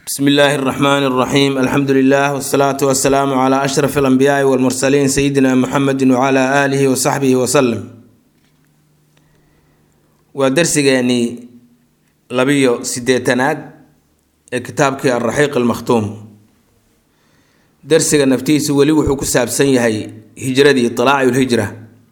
bsmi illaahi اraxmaan اraxiim alxamdu lilah wsalaatu wasalaamu cla ashraf alanbiyaai walmursaliin sayidina muxamedi wcla aalihi wasaxbihi waslem waa darsigeenii labiyo sideetanaad ee kitaabkii alraxiiq almakhtuum darsiga naftiisu weli wuxuu ku saabsan yahay hijradii ilaaci lhijra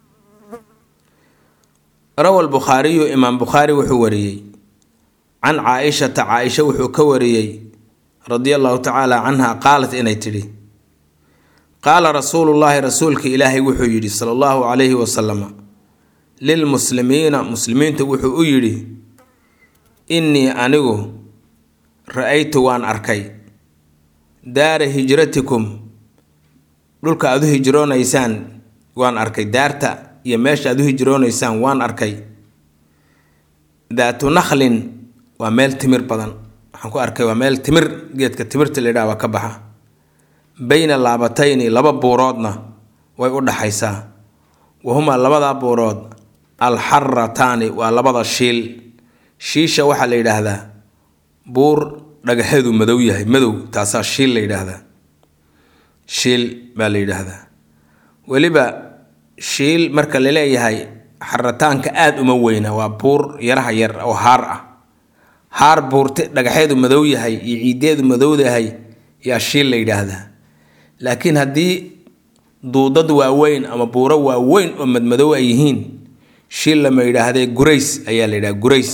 rawa lbukhaariyu imaam bukhaari wuxuu wariyey can caa-ishata caa-isha wuxuu ka wariyey radia allahu tacaala canha qaalat inay tidhi qaala rasuulullaahi rasuulka ilaahay wuxuu yidhi sala allahu calayhi wasalama lilmuslimiina muslimiinta wuxuu u yidhi innii anigu ra-aytu waan arkay daara hijratikum dhulka aada u hijroonaysaan waan arkay daarta iyo meesha aada u hijroonaysaan waan arkay daatu nakhlin waa meel timir badan waxaan ku arkay waa meel timir geedka timirta la yidhaha waa ka baxa bayna laabatayni laba buuroodna way u dhaxaysaa wahumaa labadaa buurood alxarataani waa labada shiil shiisha waxaa la yidhaahdaa buur dhagaxeedu madow yahay madow taasaa shiil la yidhaahdaa shiil baa la yidhaahdaa weliba shiil marka la leeyahay xarataanka aada uma weyna waa buur yaraha yar oo haar ah haar buurte dhagaxeedu madow yahay iyo ciideedu madowdahay yaa shiil la yidhaahdaa laakiin haddii duudad waaweyn ama buuro waaweyn oo madmadow ay yihiin shiil lama yidhaahdee gurays ayaa la yidhaha gurays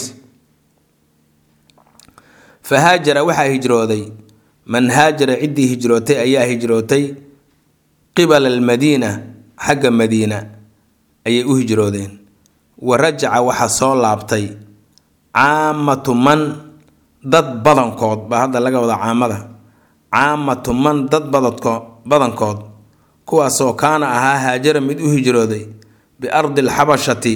fa haajara waxaa hijrooday man haajara ciddii hijrootay ayaa hijrootay qibala almadiina xagga madiina ayay u hijroodeen wa rajaca waxaa soo laabtay caamatu man dad badankood baa hadda laga wada caamada caamatu man dad badadko badankood kuwaasoo kaana ahaa haajara mid u hijrooday biardi alxabashati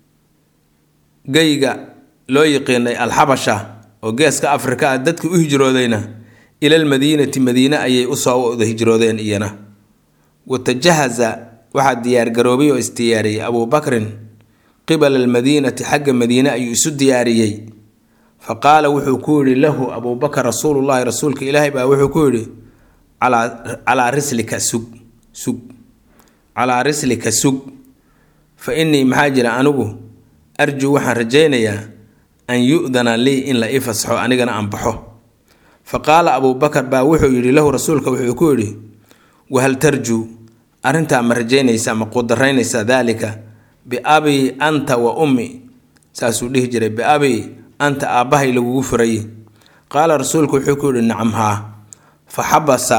geyga loo yiqiinay alxabasha oo geeska afrika ah dadkii u hijroodayna ilalmadiinati madiine ayay usoo wada hijroodeen iyana watajahaza waxaa diyaargaroobay oo isdiyaariyey abuubakrin qibala almadiinati xagga madiine ayuu isu diyaariyey fa qaala wuxuu ku yidhi lahu abuubakar rasuulullaahi rasuulka ilaahay baa wuxuu ku yidhi calaa rislika sug sug calaa rislika sug fa innii maxaa jira anigu arjuu waxaan rajaynayaa an yu-dana lii in la ii fasaxo anigana aan baxo fa qaala abuubakar baa wuxuu yidhi lahu rasuulka wuxuu ku yidhi wahal tarjuu arrintaa ma rajaynaysaa ma qudaraynaysaa daalika biabii anta wa ummi saasuu dhihi jiray biabii anta aabbahay lagugu furaye qaala rasuulku wuxuu ku yidhi nacam haa fa xabasa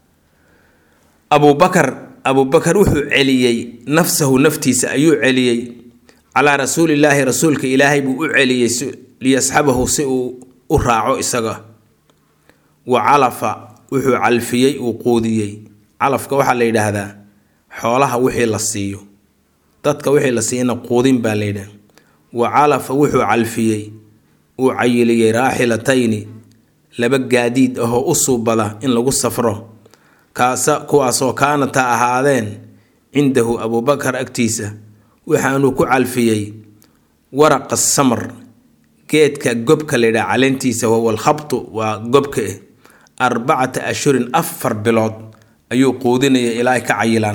abuubakar abuubakar wuxuu celiyey nafsahu naftiisa ayuu celiyey calaa rasuulillaahi rasuulka ilaahay buu u celiyey liyasxabahu si uu u raaco isaga wa calafa wuxuu calfiyey uu quudiyey calafka waxaa la yidhaahdaa xoolaha wixii la siiyo dadka wixii la siiyana quudin baa la yidhaha wa calafa wuxuu calfiyey uu cayiliyey raaxilatayni laba gaadiid ahoo u suubada in lagu safro kaasa kuwaasoo kaanata ahaadeen cindahu abuubakar agtiisa waxaanuu ku calfiyey waraqa samar geedka gobka la yidhaha caleentiisa wahuwa alkhabtu waa gobka eh arbacata ashhurin afar bilood ayuu quudinaya ilaa ay ka cayilaan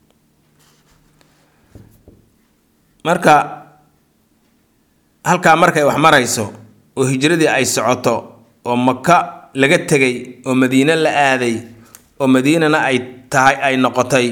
marka halkaa markay wax marayso oo hijradii ay socoto oo maka laga tegay oo madiine la aaday oo madiinana ay tahay ay noqotay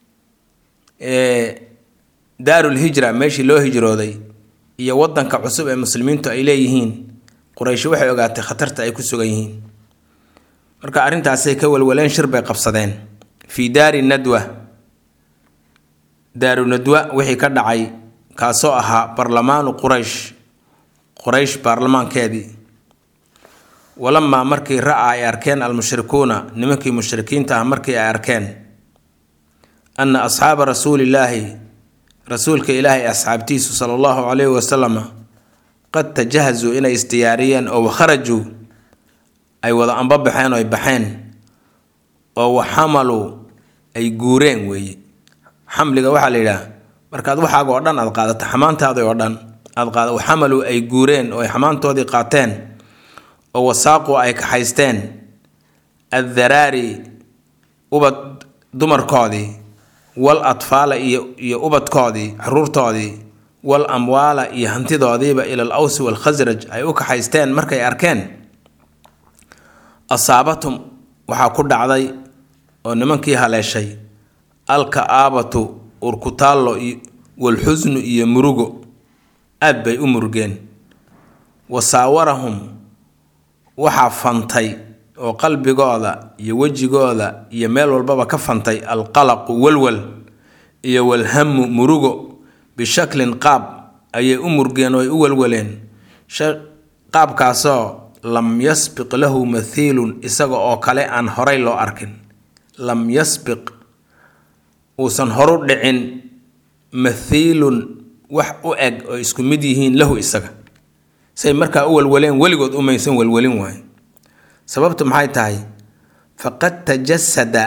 daarul hijra meeshii loo hijrooday iyo wadanka cusub ee muslimiintu ay leeyihiin qurayshi waxay ogaatay khatarta ay ku sugan yihiin marka arrintaasay ka walwaleen shir bay qabsadeen fii daari nadwa daaru nadwa wixii ka dhacay kaasoo ahaa barlamaanu quraysh quraysh baarlamaankeedii walamaa markii ra-a ay arkeen almushrikuuna nimankii mushrikiinta ah markii ay arkeen anna asxaaba rasuulillaahi rasuulka ilaahay asxaabtiisu sala allahu calayhi wasalama qad tajahazuu inay isdiyaariyeen oo wakharajuu ay wada anbabaxeen oo ay baxeen oo waxamaluu ay guureen weeye xamliga waxaa la yidhaah markaad waxaaga oo dhan aad qaadato xamaantaada oo dhan aad qaada xamalu ay guureen oo ay xamaantoodii qaateen oo wasaaqu ay kaxaysteen addaraari ubad dumarkoodii wal atfaala iyo iyo ubadkoodii caruurtoodii wal amwaala iyo hantidoodiiba ila al awsi waalkhasraj ay u kaxaysteen markay arkeen asaabatum waxaa ku dhacday oo nimankii haleeshay alka-aabatu urkutaallo walxusnu iyo murugo aad bay u murugeen wasaawarahum waxaa fantay oo qalbigooda iyo wejigooda iyo meel walbaba ka fantay alqalaqu walwal iyo walhamu murugo bishaklin qaab ayay u murgeen oo ay u walwaleen qaabkaasoo lam yasbiq lahu mathiilun isaga oo kale aan horay loo arkin lam yasbiq uusan horu dhicin mathiilun wax u eg oo isku mid yihiin lahu isaga say markaa u walwaleen weligood umaysan walwalin waayo sababtu maxay tahay faqad tajasada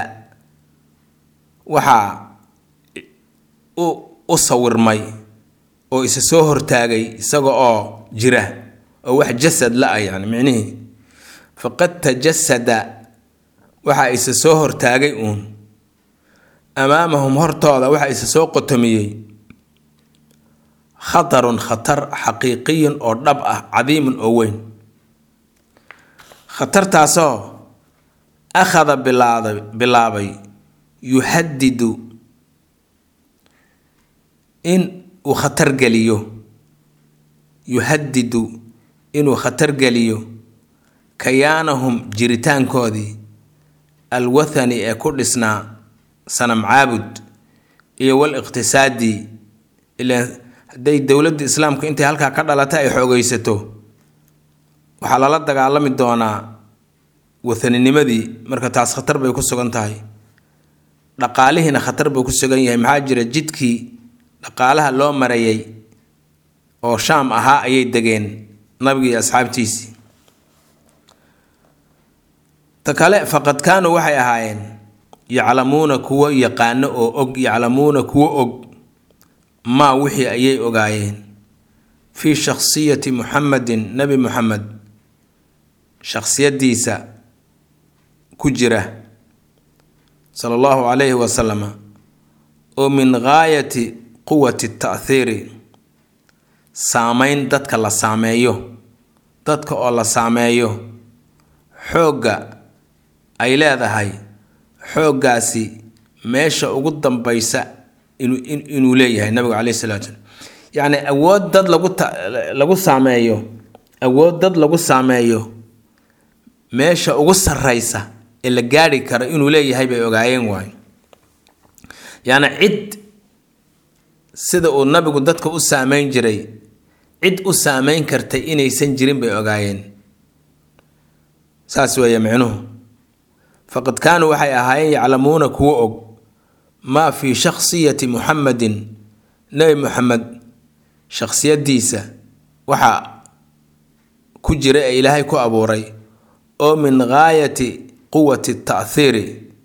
waxaa u u sawirmay oo isa soo hortaagay isaga oo jira oo wax jasad la ah yani micnihii faqad tajasada waxaa isa soo hortaagay uun amaamahum hortooda waxaa isa soo qotomiyey khatarun khatar xaqiiqiyun oo dhab ah cadiimun oo weyn khatartaasoo akhada bilaada bilaabay yuhadidu in uu khatar geliyo yuhadidu inuu khatar geliyo kayaanahum jiritaankoodii alwathani ee ku dhisnaa sanam caabud iyo wal iqtisaadi ilaan hadday dowladda islaamka intay halkaa ka dhalata ay xoogeysato waxaa lala dagaalami doonaa wathaninimadii marka taas khatar bay ku sugan tahay dhaqaalihiina khatar buu ku sugan yahay maxaa jira jidkii dhaqaalaha loo marayay oo shaam ahaa ayay degeen nabigii asxaabtiisii ta kale faqad kaanuu waxay ahaayeen yaclamuuna kuwo yaqaano oo og yaclamuuna kuwo og maa wixii ayay ogaayeen fii shakhsiyati muxamedin nebi muxamed shakhsiyadiisa ku jira sala allahu calayhi wasalama oo min gaayati quwati ta'thiiri saameyn dadka la saameeyo dadka oo la saameeyo xoogga ay leedahay xooggaasi meesha ugu dambaysa inuu leeyahay nabigu caleyhi salatu slam yacni awood dad lagu lagu saameeyo awood dad lagu saameeyo meesha ugu sarreysa ee la gaari karo inuu leeyahay bay ogaayeen waayo yacni cid sida uu nabigu dadka u saameyn jiray cid u saameyn kartay inaysan jirin bay ogaayeen saas weeye micnuhu faqad kaanuu waxay ahaayeen yaclamuuna kuwo og maa fii shakhsiyati muxamedin nebi muxamed shakhsiyadiisa waxaa ku jira ee ilaahay ku abuuray oo min gaayati quwati ta'thiiri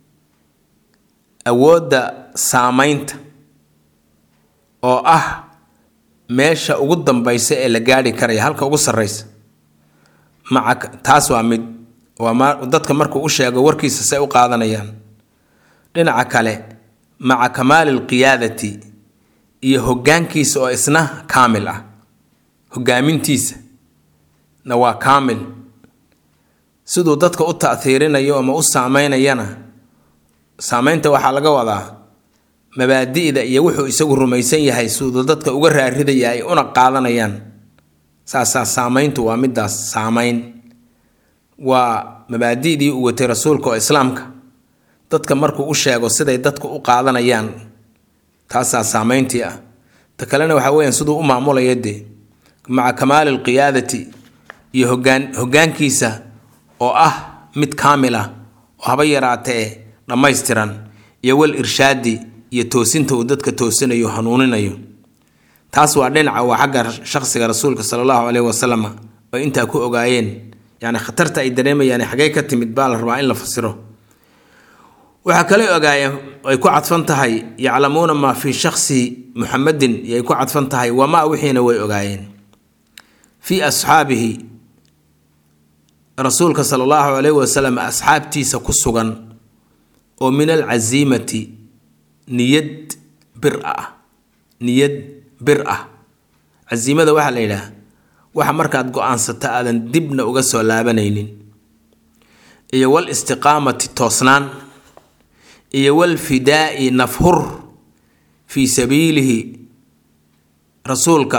awoodda saameynta oo ah meesha ugu dambaysa ee la gaari karaya halka ugu sarreysa maca taas waa mid waa ma dadka markuu u sheego warkiisa say u qaadanayaan dhinaca kale maca kamaali alqiyaadati iyo hoggaankiisa oo isna kaamil ah hoggaamintiisa na waa kaamil siduu dadka u ta'hiirinayo ama u saameynayana saameynta waxaa laga wadaa mabaadi'da iyo wuxuu isagu rumaysan yahay siduu dadka uga raaridaya ay una qaadanayaan saasaa saameyntu waa midaas saameyn waa mabaadi'dii uu watay rasuulka oo islaamka dadka markuu u sheego siday dadku u qaadanayaan taasaa saameyntii ah ta kalena waxaa weyaan siduu u maamulaya dee maca kamaali alqiyaadati iyo hogaan hoggaankiisa oo ah mid kaamil ah oo haba yaraatee dhammaystiran iyo wal irshaadi iyo toosinta uu dadka toosinayo hanuuninayo taas waa dhinaca waa xagga shaqsiga rasuulka sala allahu caleyhi wasalam oo intaa ku ogaayeen yacni khatarta ay dareemayaan xagee ka timid baa la rabaa in la fasiro waxaa kale ogaayeen ay ku cadfan tahay yaclamuuna maa fii shaksi muxamedin yay ku cadfan tahay wamaa wixiina way ogaayeen fii asxaabihi rasuulka sala allahu calayhi wasalam asxaabtiisa ku sugan oo min alcasiimati niyad bir ah niyad bir ah casiimada waxaa la yidhaah waxa markaad go-aansato aadan dibna uga soo laabanaynin iyo wal istiqaamati toosnaan iyo wal fidaa'i nafhur fii sabiilihi rasuulka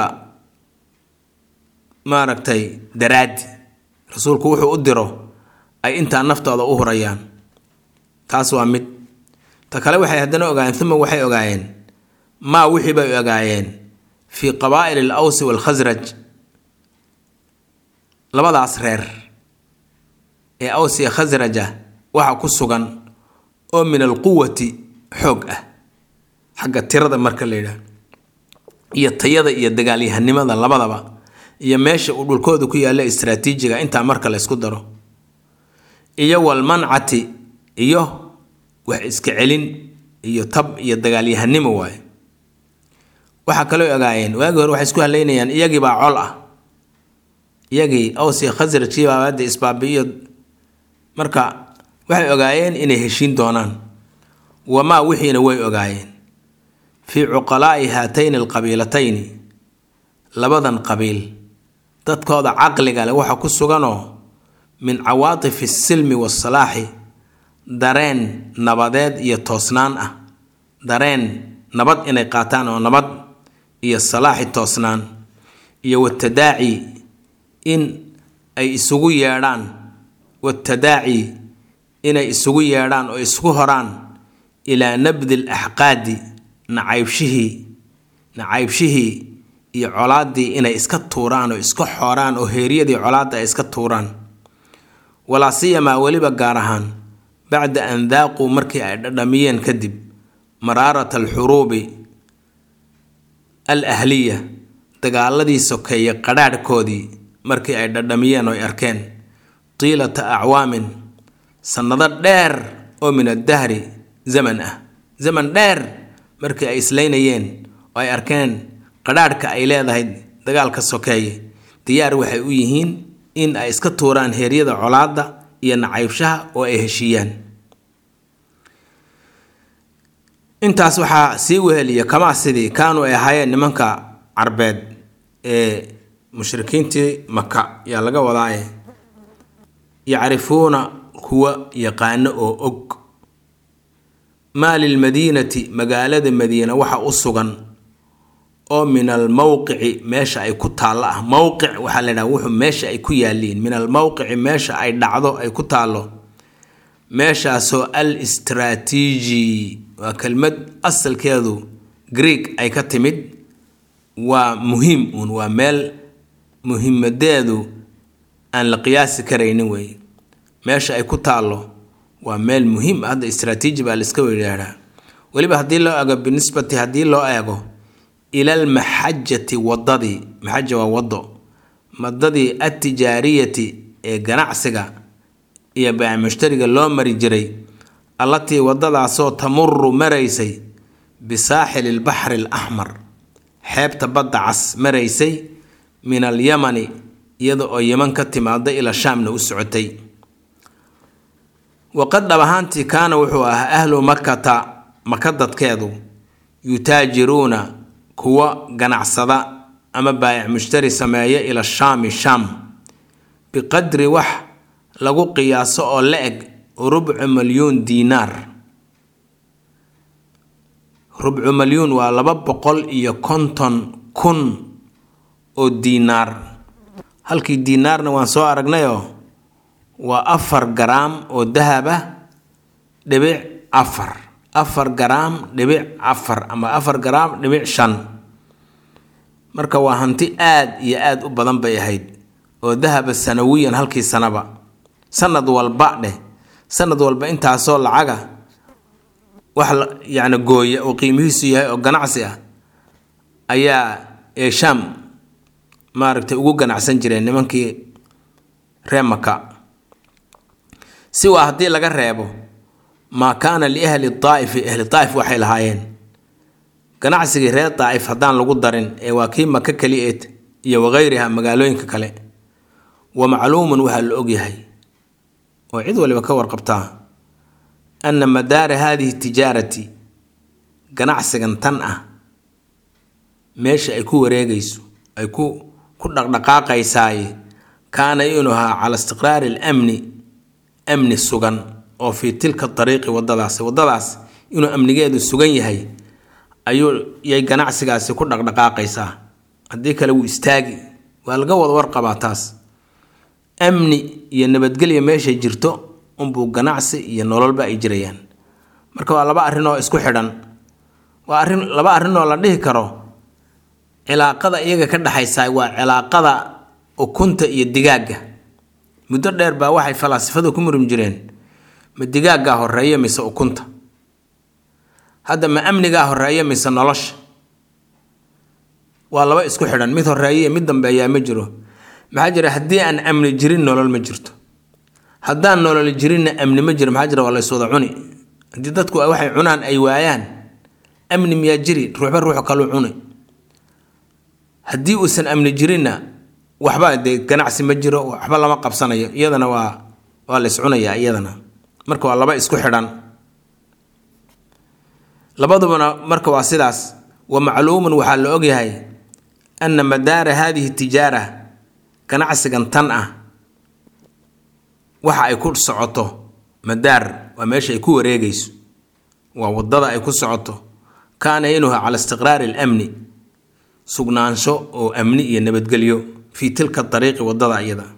maaragtay daraadi rasuulku wuxuu u diro ay intaa naftooda u hurayaan taas waa mid ta kale waxay haddana ogaayeen uma waxay ogaayeen maa wixii bay ogaayeen fii qabaa'il al awsi waalkhasraj labadaas reer ee aws iyo khasraja waxa ku sugan oo min alquwati xoog ah xagga tirada marka la yidhaah iyo tayada iyo dagaalyahanimada labadaba iyo meesha uu dhulkooda ku yaalla istraatiijiga intaa marka la ysku daro iyo walmancati iyo wax iska celin iyo tab iyo dagaalyahanimo waaye waxaa kaloo ogaayeen waagii hore waxay isku haleynayaan iyagii baa col ah iyagii aws iyo khasrajkii baa hadda isbaabi'iyo marka waxay ogaayeen inay heshiin doonaan wamaa wixiina way ogaayeen fii cuqalaa'i haatayni alqabiilatayni labadan qabiil dadkooda caqliga leh waxa ku suganoo min cawaatifi asilmi waasalaaxi dareen nabadeed iyo toosnaan ah dareen nabad inay qaataan oo nabad iyo salaaxi toosnaan iyo watadaaci in ay isugu yeedhaan watadaaci inay isugu yeedhaan oo isugu horaan ilaa nabdi alaxqaadi nacaybshihii nacaybshihii iyo colaaddii inay iska tuuraan oo iska xooraan oo heeryadii colaadda ay iska tuuraan walaa siyamaa weliba gaar ahaan bacda an daaquu markii ay dhadhamiyeen kadib maraarata alxuruubi al ahliya dagaaladii sokeeye qadhaadhkoodii markii ay dhadhamiyeen oo ay arkeen tiilata acwaamin sannado dheer oo min addahri zaman ah zaman dheer markii ay islaynayeen oo ay arkeen qadhaadhka ay leedahay dagaalka sokeeye diyaar waxay u yihiin in ay iska tuuraan heeryada colaadda iyo nacaybshaha oo ay heshiiyaan intaas waxaa sii weheliya kamaa sidii kaanuu ay ahaayeen nimanka carbeed ee mushrikiintii maka yaa laga wadaaye yacrifuuna kuwa yaqaano oo og maa lilmadiinati magaalada madiina waxa u sugan oo min almowqici meesha ay ku taallo ah mowqic waxaa la yidhaha wuxuu meesha ay ku yaaliin min almowqici meesha ay dhacdo ay ku taallo meeshaasoo al istraatiiji waa kelmad asalkeedu greeg ay ka timid waa muhiim uun waa meel muhiimadeedu aan la qiyaasi karaynin wey meesha ay ku taallo waa meel muhiim ah hadda istraatiiji baa laiska weydhaadhaa weliba haddii loo eego binisbati haddii loo eego ilal maxajati wadadii maxaja waa wado madadii attijaariyati ee ganacsiga iyo baac mushtariga loo mari jiray allatii wadadaasoo tamuru maraysay bisaaxili lbaxri alaxmar xeebta badda cas maraysay min alyamani iyada oo yeman ka timaada ila shaamna u socotay waqad dhab ahaantii kaana wuxuu ahaa ahlu makata maka dadkeedu yutaajiruuna kuwa ganacsada ama baayac mushtari sameeya ila shaami shaam biqadri wax lagu qiyaaso oo la eg rubcu malyuun diinaar rubcu malyuun waa laba boqol iyo konton kun oo diinaar halkii diinaarna waan soo aragnayoo waa afar garaam oo dahab ah dhibic afar afar garaam dhibic afar ama afar garaam dhibic shan marka waa hanti aad iyo aad u badan bay ahayd oo dahaba sanawiyan halkii sanaba sanad walba dheh sanad walba intaasoo lacaga wax yacni gooya oo qiimihiisu yahay oo ganacsi ah ayaa ee shaam maaragtay ugu ganacsan jireen nimankii ree maka si waa haddii laga reebo maa kaana liahli daa'ifi ahli daa'if waxay lahaayeen ganacsigii reer daa'if haddaan lagu darin ee waa kii maka keli eed iyo wakayriha magaalooyinka kale wa macluumun waxaa la ogyahay oo cid waliba ka warqabtaa anna madaara haadihi tijaarati ganacsigan tan ah meesha ay ku wareegayso ay ku ku dhaqdhaqaaqaysaaye kaana inuu ahaa cala istiqraari alamni amni sugan oo fii tilka dariiqi wadadaasi wadadaas inuu amnigeedu sugan yahay ayuu yay ganacsigaasi ku dhaqdhaqaaqaysaa haddii kale wuu istaagi waa laga wada warqabaa taas amni iyo nabadgelya meeshay jirto unbuu ganacsi iyo nololba ay jirayaan marka waa laba arrin oo isku xidhan waa arrin laba arrin oo la dhihi karo cilaaqada iyaga ka dhexaysa waa cilaaqada ukunta iyo digaagga muddo dheer baa waxay falaasifadu ku murum jireen ma digaaggaa horeeya mise ukunta hadda ma amnigaa horeeya mise nolosha waa laba isku xidhan mid horeeya iyo mid dambeeyaa ma jiro maxaa jira haddii aan amni jirin nolol ma jirto haddaan nolol jirinna amni ma jiro maxaa jira waa layswada cuni haddii dadku waxay cunaan ay waayaan amni miyaa jiri ruuxba ruuxu kaluu cuni haddii uusan amni jirinna waxba dee ganacsi ma jiro waxba lama qabsanayo iyadana waa waa lays cunayaa iyadana marka waa laba isku xidhan labadubana marka waa sidaas wa macluumun waxaa la ogyahay anna madaara haadihi tijaara ganacsigan tan ah waxa ay ku socoto madaar waa meesha ay ku wareegayso waa wadada ay ku socoto kaana inuha cala istiqraari alamni sugnaansho oo amni iyo nabadgelyo fii tilka dariiqi wadada iyada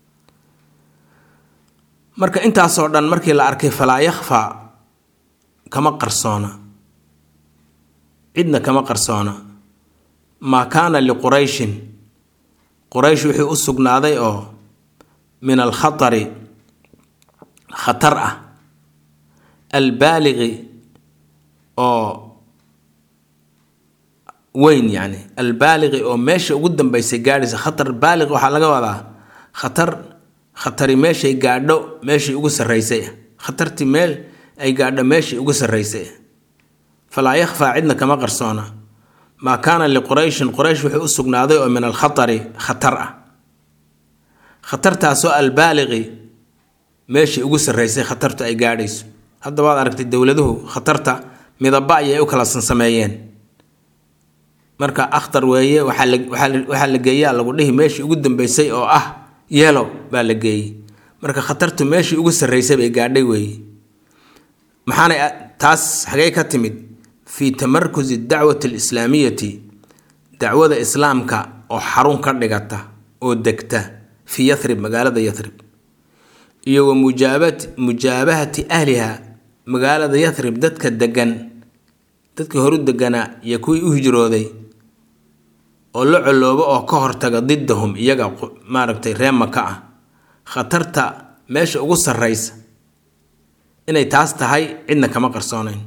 marka intaasoo dhan markii la arkay falaa yakhfaa kama qarsoona cidna kama qarsoona maa kaana liqurayshin quraysh wixii u sugnaaday oo min alkhatari khatar ah albaaligi oo weyn yacni albaaligi oo meesha ugu dambeysay gaadhaysa khatar baalig waxaa laga wadaa khatar khatari meeshay gaadho meeshii ugu sarraysay ah khatartii meel ay gaadho meeshii ugu sarraysay ah falaa yakhfaa cidna kama qarsoona maa kaana liqurayshin quraysh wuxuu u sugnaaday oo min alkhatari khatar ah khatartaasoo albaaligi meeshii ugu sarraysay khatartu ay gaadhayso hadda waad aragtay dowladuhu khatarta midaba ayay u kala sansameeyeen marka akhtar weeye waxaa la geeyaa lagu dhihi meeshii ugu dambeysay oo ah yeelo baa la geeyey marka khatartu meeshii ugu sarraysay bay gaadhay weeye maxaanay taas xagee ka timid fii tamarkusi dacwati alislaamiyati dacwada islaamka oo xarun ka dhigata oo degta fii yarib magaalada yarib iyo wa mujaabat mujaabahati ahliha magaalada yarib dadka degan dadkii horu deganaa iyo kuwii u hijrooday oo la coloobo oo ka hortaga didahum iyaga maaragtay ree maka ah khatarta meesha ugu sarraysa inay taas tahay cidna kama qarsoonayn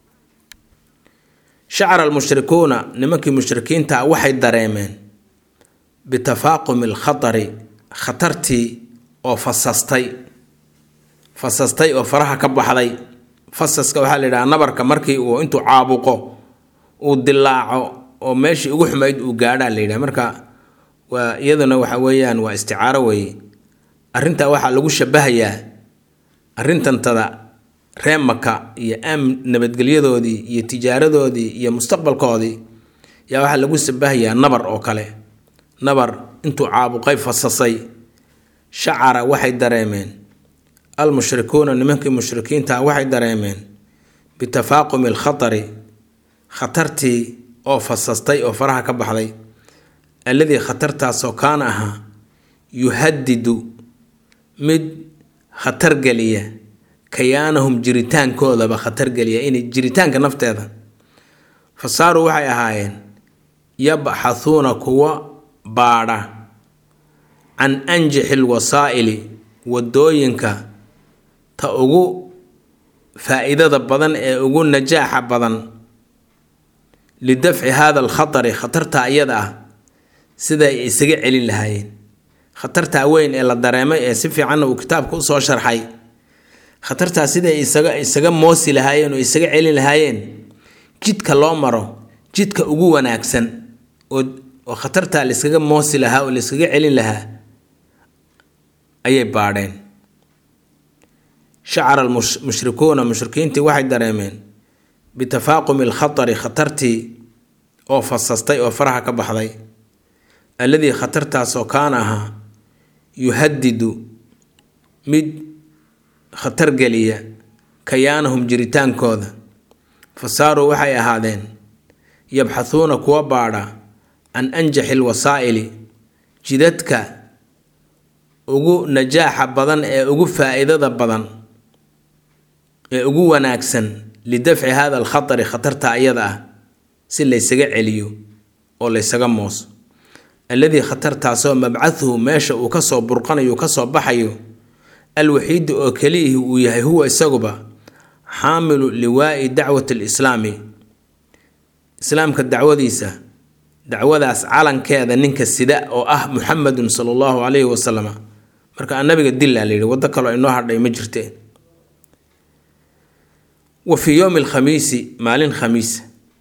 shacra almushrikuuna nimankii mushrikiinta ah waxay dareemeen bitafaaqumi alkhatari khatartii oo fasastay fasastay oo faraha ka baxday fasaska waxaa la yidhaha nabarka markii uu intuu caabuqo uu dilaaco oo meeshii ugu xumayd uu gaadhaa la yidhaha marka waa iyaduna waxa weeyaan waa isticaaro weeye arrintaa waxaa lagu shabahayaa arrintantada ree maka iyo am nabadgelyadoodii iyo tijaaradoodii iyo mustaqbalkoodii yaa waxaa lagu shabahayaa nabar oo kale nabar intuu caabuqay fasasay shacara waxay dareemeen almushrikuuna nimankii mushrikiinta waxay dareemeen bitafaaqumi alkhatari khatartii oo fasastay oo faraha ka baxday alladii khatartaasoo kaana ahaa yuhadidu mid khatar geliya kayaanahum jiritaankoodaba khatar geliya inay jiritaanka nafteeda fa saaruu waxay ahaayeen yabxathuuna kuwa baadha can anjixi lwasaa'ili wadooyinka ta ugu faa-iidada badan ee ugu najaaxa badan lidafci hada alkhatari khatartaa iyada ah sida ay isaga celin lahaayeen khatartaa weyn ee la dareemay ee si fiicanna uu kitaabka usoo sharxay khatartaa siday isaga isaga moosi lahaayeen oo isaga celin lahaayeen jidka loo maro jidka ugu wanaagsan oo oo khatartaa la iskaga moosi lahaa oo la iskaga celin lahaa ayay baadheen shacara almushrikuuna mushrikiintii waxay dareemeen bitafaaqumi alkhatari khatartii oo fasastay oo faraha ka baxday alladii khatartaasoo kaana ahaa yuhadidu mid khatar geliya kayaanahum jiritaankooda fa saaruu waxay ahaadeen yabxathuuna kuwa baadha can anjaxi lwasaa'ili jidadka ugu najaaxa badan ee ugu faa-iidada badan ee ugu wanaagsan lidafci hada alkhatari khatarta ayada ah si laysaga celiyo oo laysaga mooso alladii khatartaasoo mabcaduhu meesha uu kasoo burqanayo kasoo baxayo alwaxiidi oo keliyihi uu yahay huwa isaguba xaamilu liwaa'i dacwati alislaami islaamka dacwadiisa dacwadaas calankeeda ninka sida oo ah muxamedun sala allahu calayhi wasalam marka nabiga dillaa la yidhi waddo kaloo inoo hadhay ma jirte wa fii yowmi alkhamiisi maalin khamiis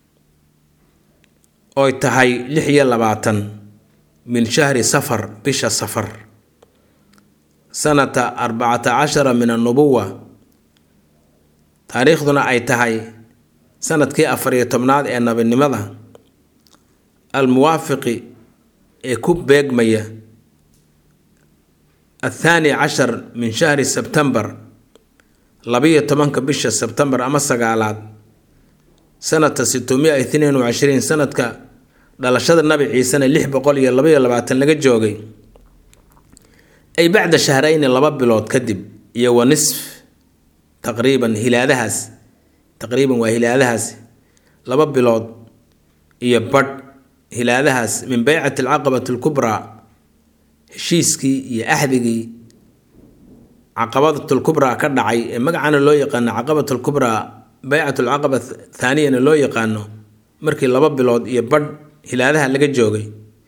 oy tahay lix iyo labaatan min shahri safar bisha safar sanata arbacata cashara min annubuwa taariikhduna ay tahay sanadkii afar iyo tobnaad ee nabinimada almuwaafiqi ee ku beegmaya athaani cashar min shahri sebtembar labiyo tobanka bisha sebtembar ama sagaalaad sanata sitomia ithnain wa cishriin sanadka dhalashada nabi ciisena lix boqol iyo labaiyo labaatan laga joogay ay bacda shahrayni laba bilood kadib iyo wa nisf taqriiban hilaadahaas taqriiban waa hilaadahaas laba bilood iyo badh hilaadahaas min beycati alcaqabati alkubraa heshiiskii iyo axdigii caqabatlkubraa ka dhacay ee magacana loo yaqaano caqabat lkubraa beycat alcaqaba thaaniyana loo yaqaano markii laba bilood iyo badh hilaadaha laga joogay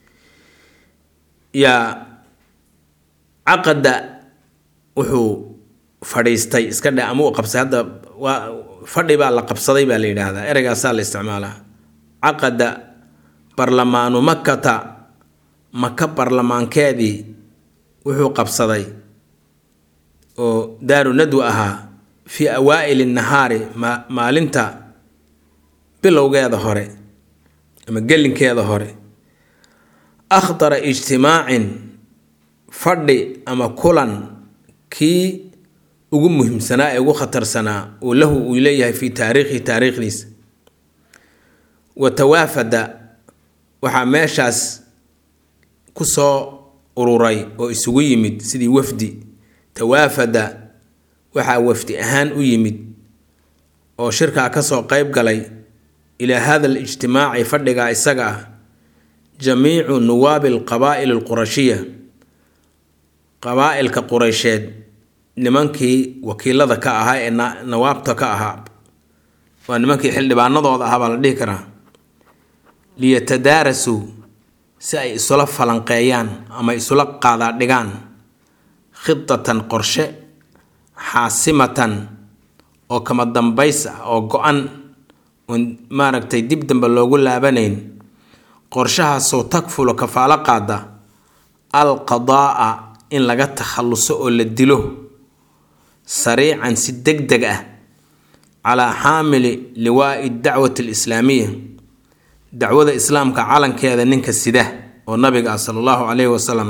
yaa caqada wuxuu fadhiistay iska dhe ama uu qabsay hadda waa fadhi baa la qabsaday baa la yidhaahdaa ereygaasaa la isticmaalaa caqada barlamaanu makata maka barlamaankeedii wuxuu qabsaday oo daaru nadwa ahaa fii awaa'ili nahaari ma maalinta bilowgeeda hore ama gelinkeeda hore akhtara ijtimaacin fadhi ama kulan kii ugu muhiimsanaa ee ugu khatarsanaa uu lahu uu leeyahay fii taariikhi taariikhdiisa wa tawaafada waxaa meeshaas ku soo ururay oo isugu yimid sidii wafdi tawaafada waxaa wafdi ahaan u yimid oo shirkaa kasoo qeyb galay ilaa hada alijtimaaci fadhigaa isaga ah jamiicu nuwaabi alqabaa'il alqurashiya qabaa-ilka qureysheed nimankii wakiilada ka ahaa ee nawaabta ka ahaa waa nimankii xildhibaanadooda ahaa baa la dhihi karaa liyatadaarasuu si ay isula falanqeeyaan ama isula qaadaa dhigaan khidatan qorshe xaasimatan oo kama dambays ah oo go-an oon maaragtay dib dambe loogu laabanayn qorshahaasoo tagfulo kafaalo qaada alqadaa'a in laga takhalluso oo la dilo sariican si deg deg ah calaa xaamili liwaa'i dacwati alislaamiya dacwada islaamka calankeeda ninka sida oo nabiga ah sala allahu caleyhi wasalam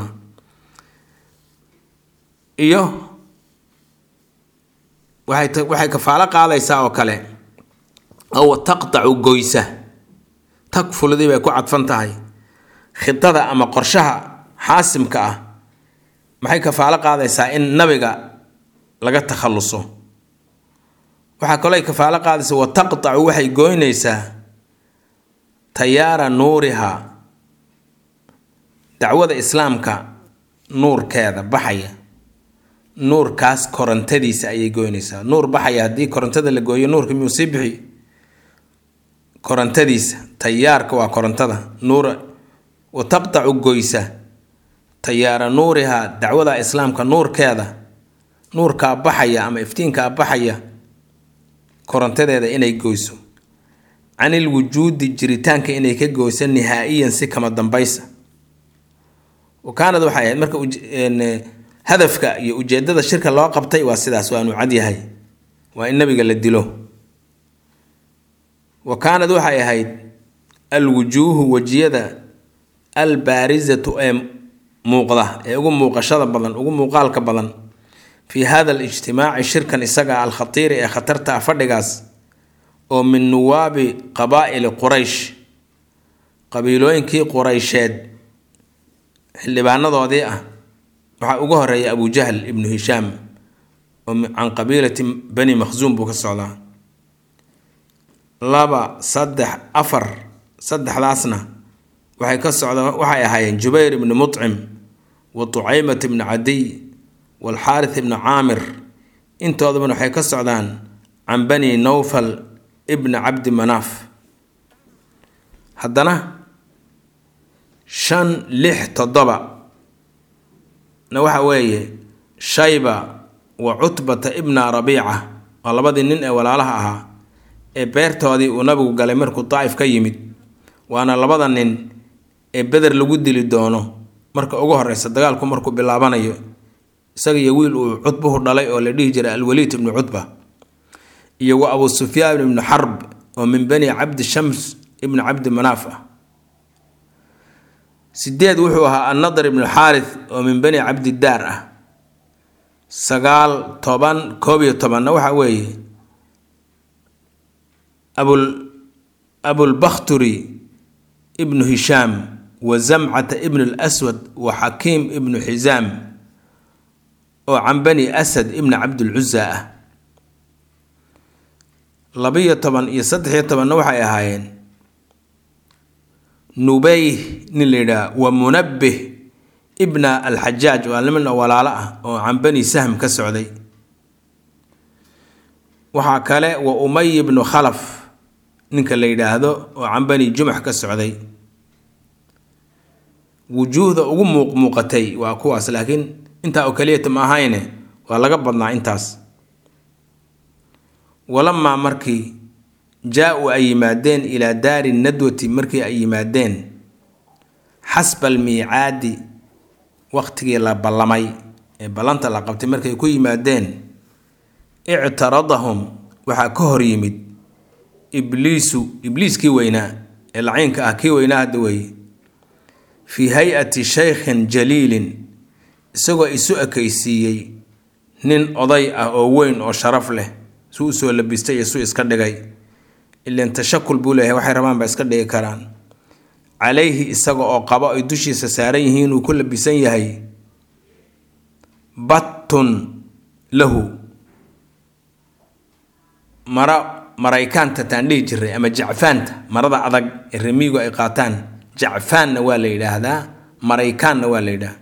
iyo waxay waxay kafaalo qaadaysaa oo kale ow taqtacu goysa tagfulidii bay ku cadfan tahay khidada ama qorshaha xaasimka ah maxay kafaalo qaadaysaa in nabiga laga takhalluso waxaa kaloo ay kafaalo qaadaysaa wa taqtacu waxay goynaysaa tayaara nuuriha dacwada islaamka nuurkeeda baxaya nuurkaas korontadiisa ayay goynaysaa nuur baxaya haddii korontada la gooyo nuurka miyuu sii bixi korontadiisa tayaarka waa korontada nuur wa taqtacu goysa tayaara nuuriha dacwada islaamka nuurkeeda nuurkaa baxaya ama iftiinkaa baxaya korontadeeda inay goyso canil wujuudi jiritaanka inay ka goyso nihaa'iyan si kama dambaysa wa kaanad waxay ahayd marka hadafka iyo ujeedada shirka loo qabtay waa sidaas waanu cadyahay waa in nabiga la dilo wa kaanad waxay ahayd alwujuuhu wejiyada albaarisatu ee muuqda ee ugu muuqashada badan ugu muuqaalka badan fii hada alijtimaaci shirkan isaga alkhatiiri ee khatarta ah fadhigaas oo min nuwaabi qabaa'ili quraysh qabiilooyinkii quraysheed xildhibaanadoodii ah waxaa ugu horeeya abujahl ibnu hishaam oo can qabiilati bani makhsuum buu ka socdaa laba saddex afar saddexdaasna waxay ka socda waxay ahaayeen jubayr ibnu mutcim wa tucaymat ibnu cadiy waalxaarith ibnu caamir intoodabana waxay ka socdaan can bani nowfal ibni cabdi manaaf haddana shan lix toddoba na waxa weeye shayba wa cutbata ibna rabiica waa labadii nin ee walaalaha ahaa ee beertoodii uu nabigu galay markuu daa'if ka yimid waana labada nin ee beder lagu dili doono marka ugu horeysa dagaalku markuu bilaabanayo isaga iyo wiil uu cutbuhu dhalay oo la dhihi jiray alwaliid ibnu cutba iyo wa abu sufyaan ibnu xarb oo min bani cabdi shams ibnu cabdi manaaf ah sideed wuxuu ahaa annadar ibnu xaarith oo min bani cabdidaar ah sagaal toban koob iyo tobanna waxa weeye abul abulbakhturi ibnu hishaam wa zamcata ibnu lswad wa xakiim ibnu xisaam oo can bani asad ibni cabdilcuza ah labiyo toban iyo saddex-iyo tobanna waxay ahaayeen nubeyh nin la yidhaha wa munabbih ibna alxajaaj waa niman walaalo ah oo can bani sahm ka socday waxaa kale wa umay ibnu khalaf ninka la yidhaahdo oo can bani jumax ka socday wujuuhda ugu muuq muuqatay waa kuwaas laakiin intaa oo keliyata ma ahayne waa laga badnaa intaas walamaa markii jaa-u ay yimaadeen ilaa daari nadwati markii ay yimaadeen xasba almiicaadi waqtigii la ballamay ee ballanta la qabtay markay ku yimaadeen ictaradahum waxaa ka hor yimid ibliisu ibliiskii weynaa ee laciinka ah kii weynaa hadda weeye fii hay-ati shaykhin jaliilin isagoo isu ekaysiiyey nin oday ah oo weyn oo sharaf leh suu usoo labistay iyo suu iska dhigay ilan tashakul buu leeyahay waxay rabaan ba iska dhigi karaan calayhi isaga oo qabo ay dushiisa saaran yihiin uu ku labisan yahay battun lahu mara maraykaanta taan dhihi jiray ama jacfaanta marada adag ee remiigu ay qaataan jacfaanna waa la yidhaahdaa maraykaanna waa la yidhaahdaa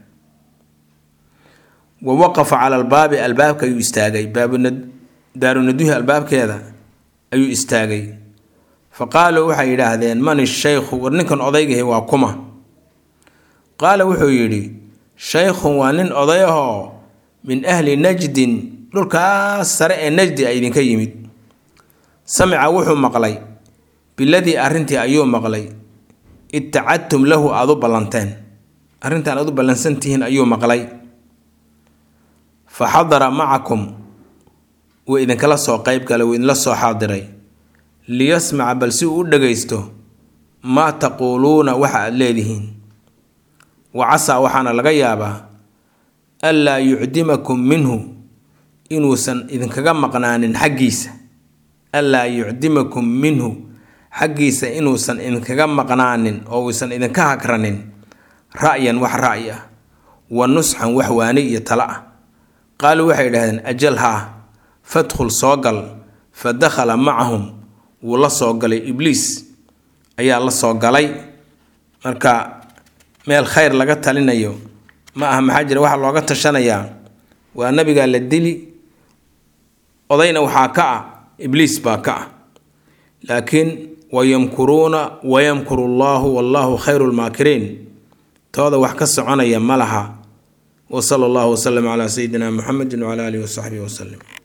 wa waqafa cala albaabi albaabka ayuu istaagay baabudaarunaduhi albaabkeeda ayuu istaagay fa qaaluu waxay yidhaahdeen man ishaykhu war ninkan odaygahi waa kuma qaala wuxuu yidhi shaykhun waa nin oday ahoo min ahli najdin dhulkaas sare ee najdi a idinka yimid samica wuxuu maqlay biladii arrintii ayuu maqlay itacadtum lahu aada u ballanteen arrintan aad u ballansantihiin ayuu maqlay fa xadara macakum wuu idinkala soo qeyb galay wuu idinla soo xaadiray liyasmaca bal si uu u dhagaysto maa taquuluuna waxa aada leedihiin wa casaa waxaana laga yaabaa anlaa yucdimakum minhu inuusan idinkaga maqnaanin xaggiisa anlaa yucdimakum minhu xaggiisa inuusan idinkaga maqnaanin oo uusan idinka hagranin ra'yan wax ra'yi ah wa nusxan wax waani iyo tala ah qaaluu waxay idhahdeen ajal haa fadkhul soo gal fa dakhala macahum wuu la soo galay ibliis ayaa la soo galay marka meel khayr laga talinayo ma aha maxaa jira waxaa looga tashanayaa waa nabigaa la dili odayna waxaa ka ah ibliis baa ka ah laakiin wayamkuruuna wayamkuru allahu wallahu khayru lmaakiriin tooda wax ka soconaya ma laha wa sala allahu wasalam calaa sayidina muxamedin wcala alihi wasaxbihi wasalim